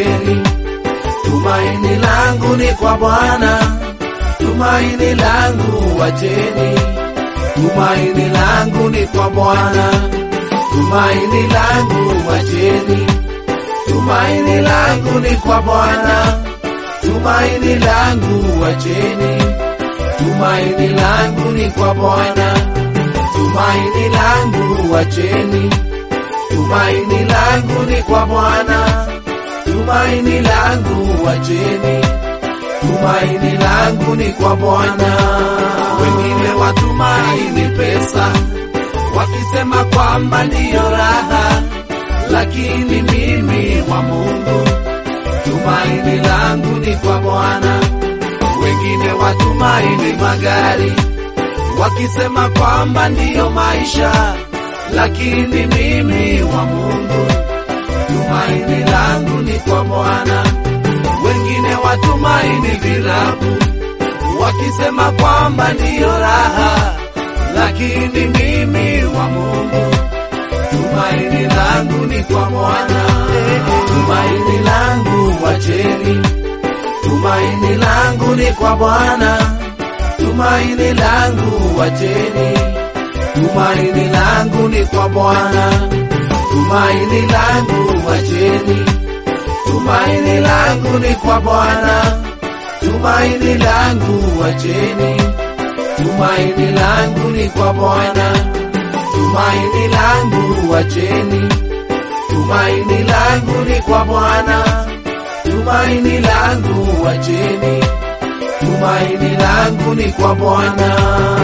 wacheni. Tumaini langu ni kwa Bwana, tumaini langu wacheni. Tumaini langu ni kwa Bwana, tumaini langu wacheni. Tumaini langu ni kwa Bwana, tumaini langu wacheni. Tumaini langu ni kwa Bwana, tumaini langu wacheni. Tumaini langu ni kwa Bwana, tumaini langu wacheni. Tumaini langu ni kwa Bwana. Wengine watumaini pesa, wakisema kwamba ndiyo raha, lakini mimi wa Mungu, tumaini langu ni kwa Bwana. Wengine watumaini magari, wakisema kwamba ndiyo maisha, lakini mimi wa Mungu, tumaini langu ni kwa Bwana. Wengine watumaini virabu, wakisema kwamba ndiyo raha, lakini mimi wa Mungu, tumaini langu ni kwa Bwana. Tumaini langu wacheni, tumaini langu ni kwa Bwana. Tumaini langu wacheni, tumaini langu ni kwa Bwana. Tumaini langu wacheni, tumaini langu ni kwa Bwana. Tumaini langu wacheni, tumaini langu ni kwa Bwana. Tumaini langu wacheni, tumaini langu ni kwa Bwana. Tumaini langu wacheni, tumaini langu ni kwa Bwana.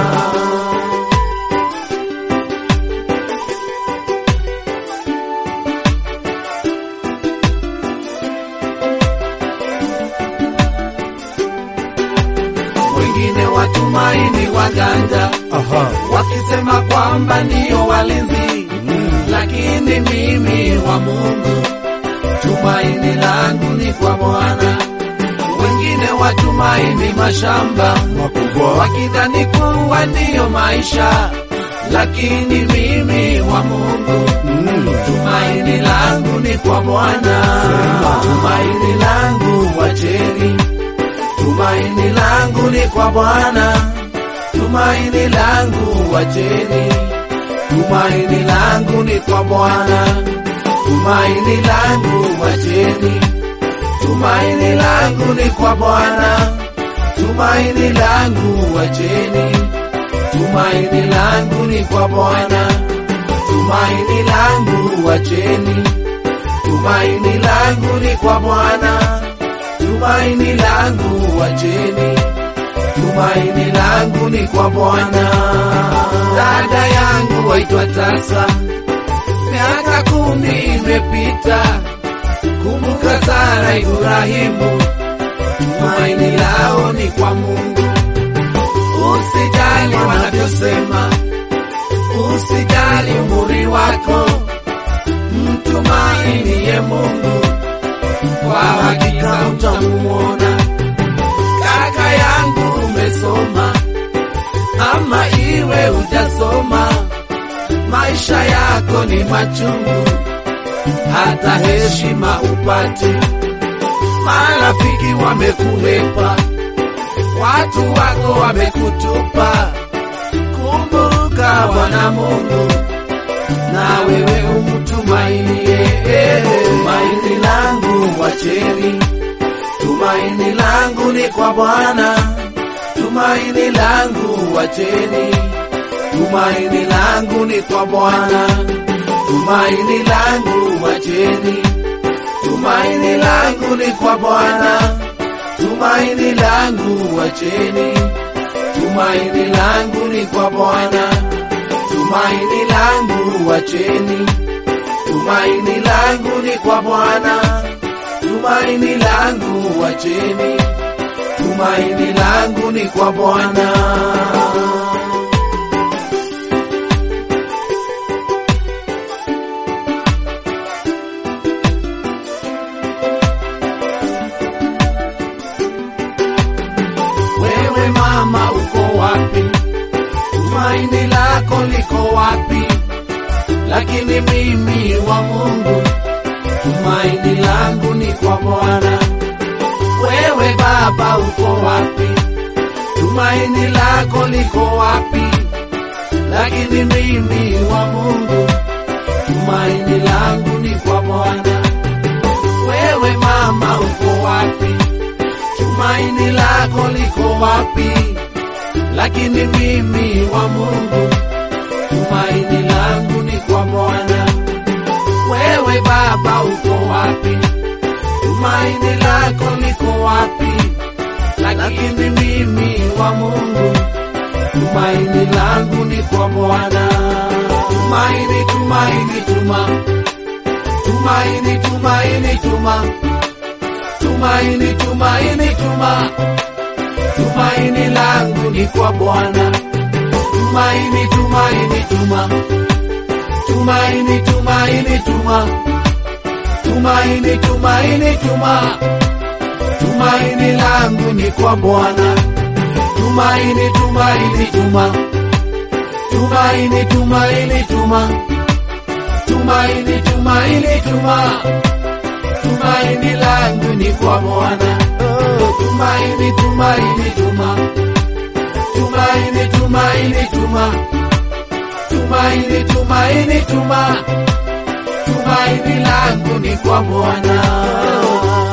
Wengine watumaini waganga, Aha. wakisema kwamba ndiyo walinzi, lakini mimi wa Mungu, tumaini langu ni kwa Bwana. Wengine watumaini mashamba, Makubwa. wakidhani kuwa ndiyo maisha, lakini mimi wa Mungu, tumaini langu ni kwa Bwana. Tumaini langu wacheni, tumaini langu ni kwa Bwana. Tumaini langu wacheni, tumaini langu ni kwa Bwana. Tumaini langu wacheni, tumaini langu ni kwa Bwana. Tumaini langu wacheni, tumaini langu ni kwa Bwana. Tumaini langu wacheni, tumaini langu ni kwa Bwana. Tumaini langu wacheni, tumaini langu ni kwa Bwana. Dada yangu waitwa tasa, miaka kumi imepita. Kumbuka Sara, Ibrahimu, tumaini lao ni kwa Mungu. Usijali wanavyosema, usijali umri wako, mtumainie Mungu, kwa hakika utamuona. Kaka yangu, umesoma ama iwe hujasoma, maisha yako ni machungu, hata heshima upati. Marafiki wamekuhepa, watu wako wamekutupa. Kumbuka Bwana Mungu, na wewe umtumainie. Tumaini langu wacheni, tumaini langu ni kwa Bwana. Tumaini langu wacheni, tumaini langu ni kwa Bwana. Tumaini langu wacheni, tumaini langu ni kwa Bwana. Tumaini langu wacheni, tumaini langu ni kwa Bwana. Tumaini langu wacheni, tumaini langu ni kwa Bwana. Tumaini langu wacheni, tumaini langu ni kwa Bwana. Wewe mama uko wapi? Tumaini lako liko wapi? Lakini mimi wa Mungu, tumaini tumaini langu ni kwa Bwana. Wewe Baba uko wapi? Tumaini lako liko wapi? Lakini mimi wa Mungu, tumaini langu ni kwa Bwana. Wewe mama uko wapi? Tumaini lako liko wapi? Lakini mimi wa Mungu, tumaini langu ni kwa Bwana. Wewe baba uko wapi? Tumaini lako liko wapi? Lakini mimi wa Mungu, tumaini langu ni kwa Bwana. Tumaini, tumaini, tuma, tumaini, tumaini, tuma, tumaini, tumaini, tuma, tumaini langu ni kwa Bwana. Tumaini, tumaini, tuma, tumaini, tumaini, tuma, tumaini, tumaini, tuma, tumaini langu ni kwa Bwana. Tumaini, tumaini, tuma, tumaini, tumaini, tuma, tumaini, tumaini, tuma, tumaini langu ni kwa Bwana. Tumaini, tumaini, tuma, tumaini, tumaini, tuma, tumaini, tumaini, tuma, tumaini langu ni kwa Bwana.